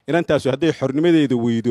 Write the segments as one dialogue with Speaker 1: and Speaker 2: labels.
Speaker 1: inantaasu hadday xornimadeeda weydo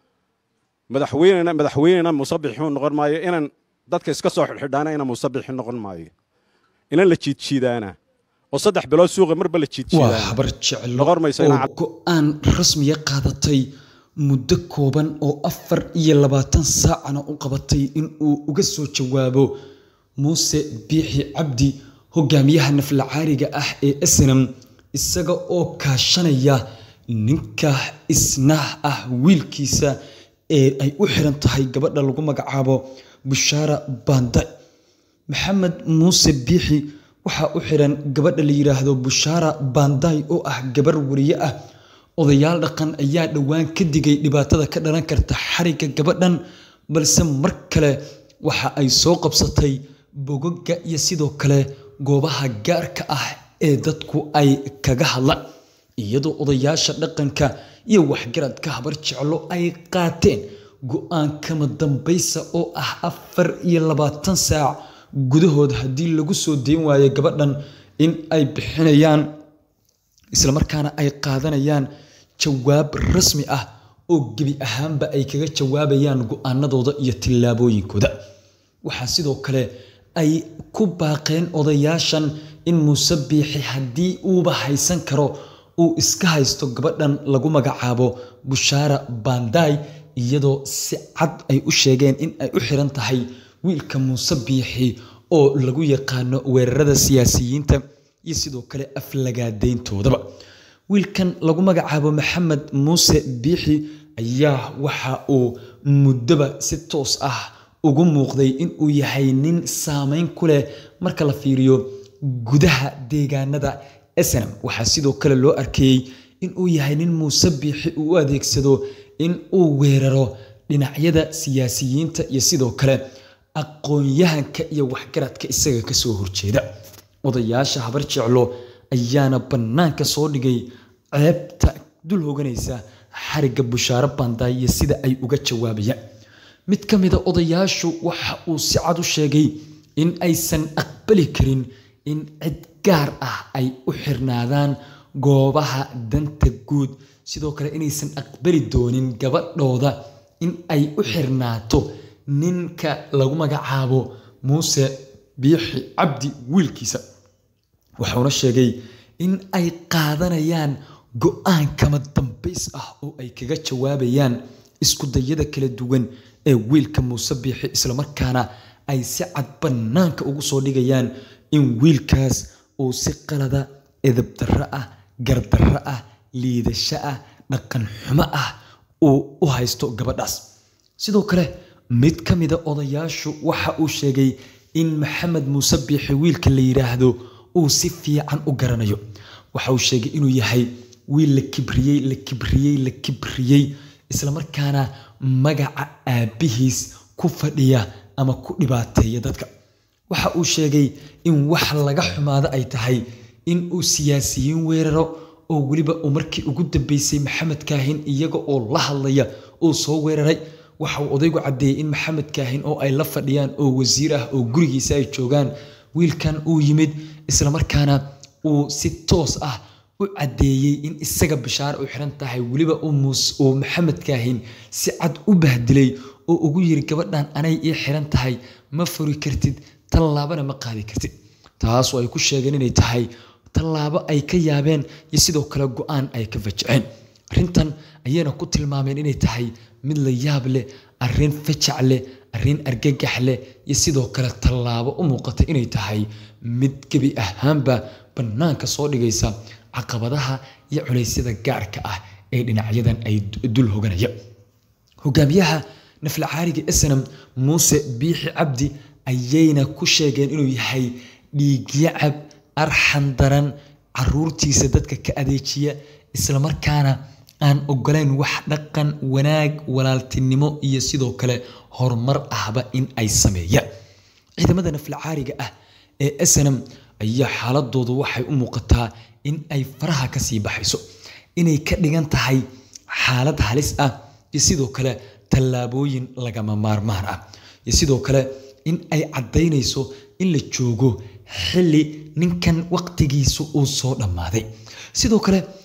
Speaker 1: madaxweynena madaxweynena musabixuu noqon maayo inan dadka iska soo xidhxidhaana ina musabixi noqon maayo inan la jiidjiidaana oo saddex bilood suuqa marba la
Speaker 2: waa
Speaker 1: jiidjiidaana
Speaker 2: habar jeclo
Speaker 1: noqon mayso
Speaker 2: oo
Speaker 1: inaan
Speaker 2: go-aan rasmiya qaadatay muddo kooban oo afar iyo labaatan saacana u qabatay in uu uga soo jawaabo muuse biixi cabdi hogaamiyaha naflacaariga ah ee snam isaga oo kaashanaya ninka isna ah wiilkiisa ee ay u xiran tahay gabadha lagu magacaabo bushaara baanday maxamed muuse biixi waxaa u xiran gabadha la yidhaahdo bushaara baanday oo ah gabar wariye ah odayaal dhaqan ayaa dhowaan ka digay dhibaatada ka dhalan karta xarigga gabadhan balse mar kale waxa ay soo qabsatay bogoga iyo sidoo kale goobaha gaarka ah ee dadku ay kaga hadlaan iyadoo odayaasha dhaqanka iyo waxgaradka habar jeclo ay qaateen go-aan kama dambaysa oo ah afar iyo labaatan saac gudahood haddii lagu soo deyn waayo gabadhan in ay bixinayaan islamarkaana ay qaadanayaan jawaab rasmi ah oo gebi ahaanba ay kaga jawaabayaan go-aanadooda iyo tillaabooyinkooda waxaa sidoo kale ay ku baaqeen odayaashan in muuse biixi haddii uuba haysan karo uu iska haysto gabadhan lagu magacaabo bushaara baandaay iyadoo si cad ay u sheegeen in ay u xiran tahay wiilka muuse biixi oo lagu yaqaano weerarada siyaasiyiinta iyo sidoo kale aflagaadeyntoodaba wiilkan lagu magacaabo maxamed muuse biixi ayaa waxa uu muddoba si toos ah ugu muuqday inuu yahay nin saameyn ku leh marka la fiiriyo gudaha deegaanada snam waxaa sidoo kale loo arkeeyey inuu yahay nin muuse biixi uu u adeegsado in uu weeraro dhinacyada siyaasiyiinta iyo sidoo kale aqoon-yahanka iyo waxgaradka isaga kasoo horjeeda odayaasha habar jeclo ayaana bannaanka soo dhigay ceebta dul hoganaysa xarigga bushaaro bandaay iyo sida ay uga jawaabayaan mid ka mida odayaashu waxa uu si cad u sheegay in aysan aqbali karin in cid gaar ah ay u xirnaadaan goobaha danta guud sidoo kale inaysan aqbali doonin gabadhooda in ay u xirnaato ninka lagu magacaabo muuse biixi cabdi wiilkiisa wuxuuna sheegay in ay qaadanayaan go-aan kama dambays ah oo ay kaga jawaabayaan isku dayada kala duwan ee wiilka muuse biixi islamarkaana ay si cad bannaanka ugu soo dhigayaan in wiilkaas uu si qalada edabdarro ah gardarro ah liidasho ah dhaqan xumo ah uu u haysto gabadhaas sidoo kale mid ka mida odayaashu waxa uu sheegay in maxamed muuse biixi wiilka la yidhaahdo uu si fiican u garanayo waxa uu sheegay inuu yahay wiil la kibriyey la kibriyey la kibriyey islamarkaana magaca aabbihiis ku fadhiya ama ku dhibaateeya dadka waxa uu sheegay in wax laga xumaado ay tahay in uu siyaasiyiin weeraro oo weliba uu markii ugu dambeysay maxamed kaahin iyaga oo la hadlaya uu soo weeraray waxa uu odaygu caddeeyey in maxamed kaahin oo ay la fadhiyaan oo wasiir ah oo gurigiisa ay joogaan wiilkan uu yimid islamarkaana uu si toos ah u caddeeyey in isaga bishaare u xiran tahay weliba uu maxamed kaahin si cad u bahdilay oo ugu yiri gabadhan anay ii xiran tahay ma furi kartid tallaabana ma qaadi kartid taasoo ay ku sheegeen inay tahay tallaabo ay ka yaabeen iyo sidoo kale go-aan ay ka fajaceen arrintan ayayna ku tilmaameen inay tahay mid la yaab leh arrin fajac leh arrin argagax leh iyo sidoo kale tallaabo u muuqata inay tahay mid gebi ahaanba bannaanka soo dhigaysa caqabadaha iyo culaysyada gaarka ah ee dhinacyadan ay dul hoganaya hogaamiyaha naflacaariga snam muuse biixi cabdi ayayna ku sheegeen inuu yahay dhiigyacab arxan daran caruurtiisa dadka ka adeejiya islamarkaana aan ogolayn wax dhaqan wanaag walaaltinimo iyo sidoo kale horumar ahba in ay sameeyaan ciidamada naflacaariga ah ee snam ayaa xaaladoodu waxay u muuqataa in ay faraha kasii baxayso inay ka dhigan tahay xaalad halis ah iyo sidoo kale tallaabooyin lagama maarmaan ah iyo sidoo kale in ay caddaynayso in la joogo xilli ninkan waqtigiisu uu soo dhammaaday sidoo kale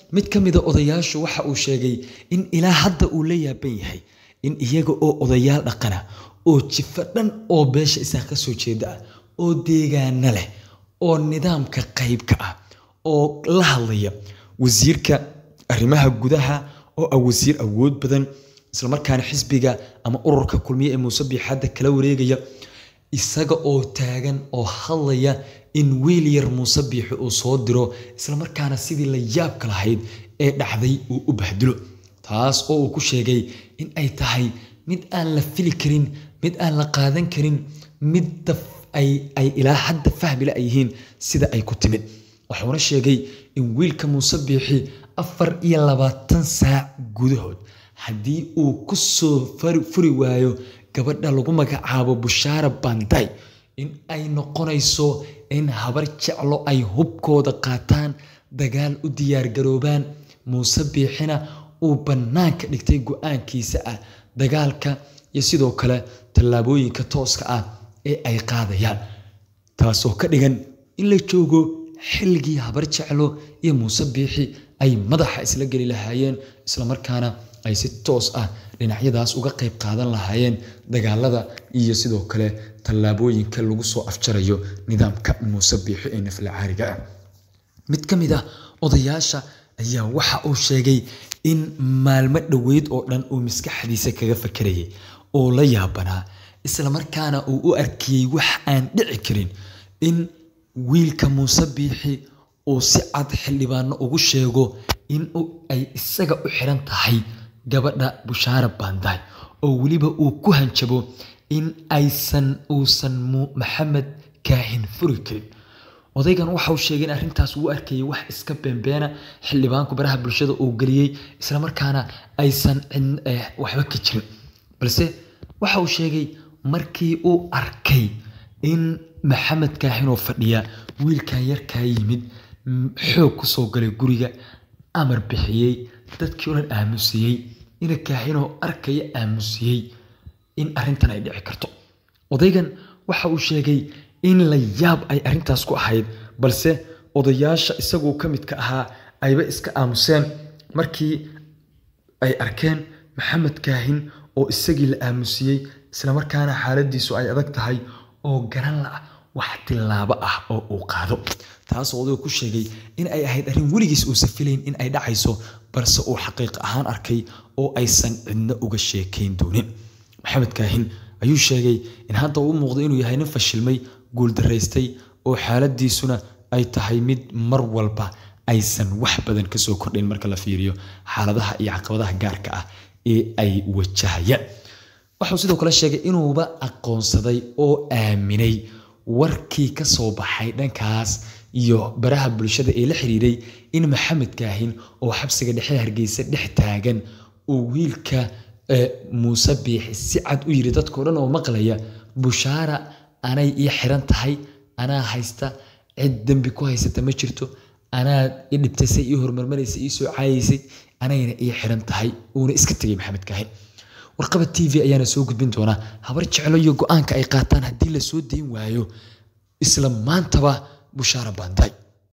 Speaker 2: mid ka mida odayaashu waxa uu sheegay in ilaa hadda uu la yaaban yahay in iyaga oo odayaal dhaqana oo jifo dhan oo beesha isaaq ka soo jeeda ah oo deegaana leh oo nidaamka qaybka ah oo la hadlaya wasiirka arrimaha gudaha oo ah wasiir awood badan islamarkaana xisbiga ama ururka kulmiye ee muuse biixadda kala wareegaya isaga oo taagan oo hadlaya in wiil yar muuse biixi uu soo diro islamarkaana sidii la yaabka lahayd ee dhacday uu u bahdilo taas oo uu ku sheegay in ay tahay mid aan la fili karin mid aan la qaadan karin midda ay ilaa hadda fahmila ay yihiin sida ay ku timid wuxuuna sheegay in wiilka muuse biixi afar iyo labaatan saac gudahood haddii uu ku soo furi waayo gabadha lagu magacaabo bushaara banday in ay noqonayso in habar jeclo ay hubkooda qaataan dagaal u diyaargaroobaan muuse biixina uu bannaanka dhigtay go-aankiisa ah dagaalka iyo sidoo kale tallaabooyinka tooska ah ee ay qaadayaan taasoo ka dhigan in la joogo xilligii habar jeclo iyo muuse biixi ay madaxa isla geli lahaayeen islamarkaana ay si toos ah dhinacyadaas uga qayb qaadan lahaayeen dagaalada iyo sidoo kale tallaabooyinka lagu soo afjarayo nidaamka muuse biixi ee nafla caariga ah mid ka mid ah odayaasha ayaa waxa uu sheegay in maalmo dhoweyd oo dhan uu maskaxdiisa kaga fakerayay oo la yaabanaa islamarkaana uu u arkiyey wax aan dhici karin in wiilka muuse biixi uu si cad xildhibaano ugu sheego in ay isaga u xiran tahay gabadha bushaara banday oo weliba uu ku hanjabo in aysan uusan maxamed kaahin furi karin odaygan waxa uu sheegay in arrintaas uu arkayay wax iska beenbeena xildhibaanku baraha bulshada uu geliyey islamarkaana aysan waxba ka jirin balse waxa uu sheegay markii uu arkay in maxamed kaahinoo fadhiya wiilkan yarkaa yimid xoog ku soo galay guriga amar bixiyey dadkii o dhan aamusiyey ina kaahinoo arkaya aamusiyey in arrintan ay dhici karto odaygan waxa uu sheegay in la yaab ay arrintaas ku ahayd balse odayaasha isaguu ka midka ahaa ayba iska aamuseen markii ay arkeen maxamed kaahin oo isagii la aamusiyey islamarkaana xaaladiisu ay adag tahay oo garan la wax tilaabo ah oo uu qaado taasoo odaygu ku sheegay in ay ahayd arrin weligiis uusan filayn in ay dhacayso balse uu xaqiiq ahaan arkay oo aysan cidna uga sheekayn doonin maxamed kaahin ayuu sheegay in hadda uu muuqdo inuu yahay nin fashilmay guuldaraystay oo xaaladiisuna ay tahay mid mar walba aysan wax badan kasoo kordhayn marka la fiiriyo xaaladaha iyo caqabadaha gaarka ah ee ay wajahayaan wuxuu sidoo kale sheegay inuuba aqoonsaday oo aaminay warkii ka soo baxay dhankaas iyo baraha bulshada ee la xiriiray in maxamed kaahin oo xabsiga dhexe hargeysa dhex taagan uu wiilka muuse biixi si cad u yiri dadkao dhan oo maqlaya bushaara anay ii xiran tahay anaa haysta cid dembi ku haysata ma jirto anaa i dhibtaysay ii hormarmaraysay ii soo caayaysay anayna ii xiran tahay uuna iska tegay maxamed kaahin warqaba t v ayaana soo gudbin doonaa habar jeclo iyo go-aanka ay qaataan haddii la soo dayn waayo isla maantaba bushaara banday